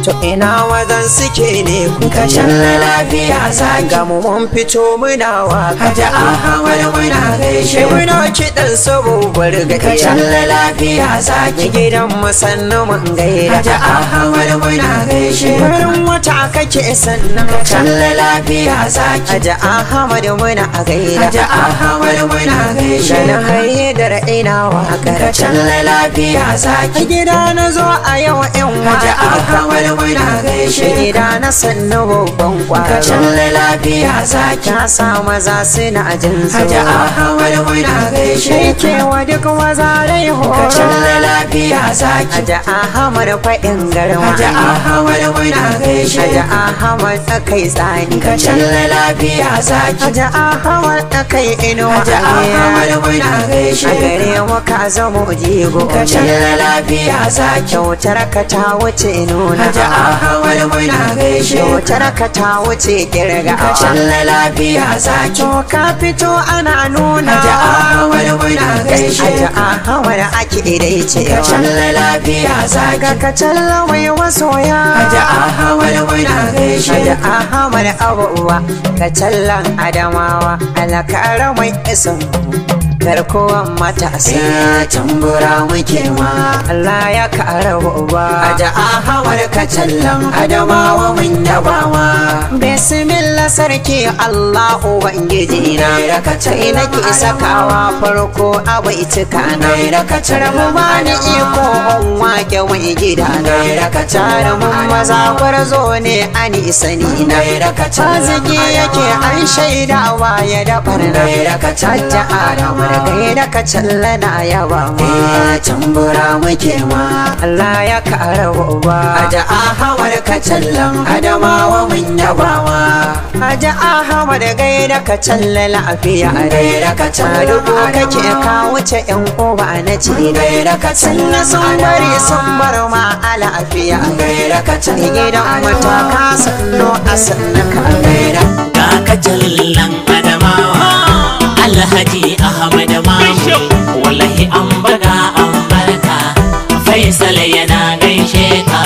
to ina wazan suke ne ku ka shalla lafiya zaki ga mu mun fito muna waka Hajji Ahmad muna gaishe muna kiɗan sabobar ga ka shalla lafiya zaki gidan mu sannu mun gaida Hajji Ahmad muna gaishe farin wata kake sannan ka shalla lafiya zaki Hajji Ahmad muna a gaida Hajji Ahmad muna gaishe Ganin haidar ina wakar ka shalla lafiya zaki gida na zo a yau yan Hajji waka Ahmad muna gaishe gida na sannu babban ka kwaro shalla lafiya zaki ta sa maza suna jin Hajji tsoro Ahmad muna gaishe Sheke wa duk maza rai ka horo shalla lafiya zaki Hajji Ahmad faɗin garma Hajji Ahmad muna gaishe Hajji Ahmad tsakai tsani ka shalla lafiya zaki Hajji Ahmad tsakai inuwa Hajji Ahmad muna a gaishe gare mu ka zamo jigo ka shalla lafiya zaki kyautar ka ta wuce nuna Hajji Ahmad muna gaishe kyautar ka ta wuce kirga ka shalla lafiya zaki to ka fito ana nuna Hajji Ahmad muna gaishe Hajji Ahmad ake dai ce ka shalla lafiya zaki ga ka talla mai masoya Hajji Ahmad muna gaishe Hajji Ahmad abubuwa ka tallan adamawa alakara mai isin garkuwan matasa Eh tambura muke ma Allah ya kara uba Hajji Ahmad ka tallan adamawa mun yabawa Bismillah sarki Allah Ubangiji na Naira ka Sai nake sakawa farko a baitika na Naira ka Rabu bani iko on wake mai gida na Naira ka Jarumin maza gwarzo ne ani sani na Naira ka Taziki yake an shaidawa ya da barna Naira ka Hajja Adamu da kai da ka challa na yaba ma Eh tambura muke ma Allah ya kara uba Hajji Ahmad ka tallan adamawa mun yabawa Haji Ahmad gaida ka challa lafiya Gaida ka challa Dubu kake Adamawa. ka wuce yan uba na ci Gaida ka challa Sanna sun bari sun bar ma a lafiya Gaida ka challa Gidan mata ka sanno a sanna ka gaida ga kajallan adamawa alhaji ahmad mamu wallahi an baga an barka faisal yana gaishe ka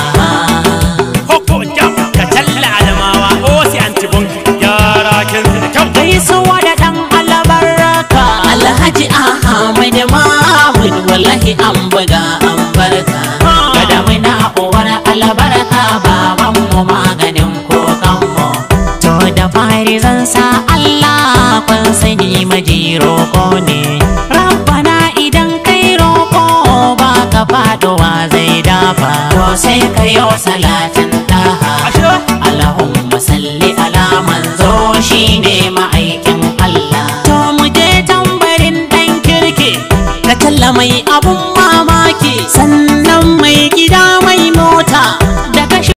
Hoko jam ka talla adamawa osi antibonki yara kin da kyau gaisuwa da dan albarka alhaji ahmad mahmud wallahi an baga an barka gada muna uwar albarka baban mu maganin kokanmu to da fari zan sa Allah kun sani maji roko ne rabbana idan kai roko ba ka faduwa zai dafa to sai ka yo salatin daha ashe Allahumma salli ala manzo shine ma'aikin Allah to mu je tambarin dan kirki ka talla mai abun mamaki sannan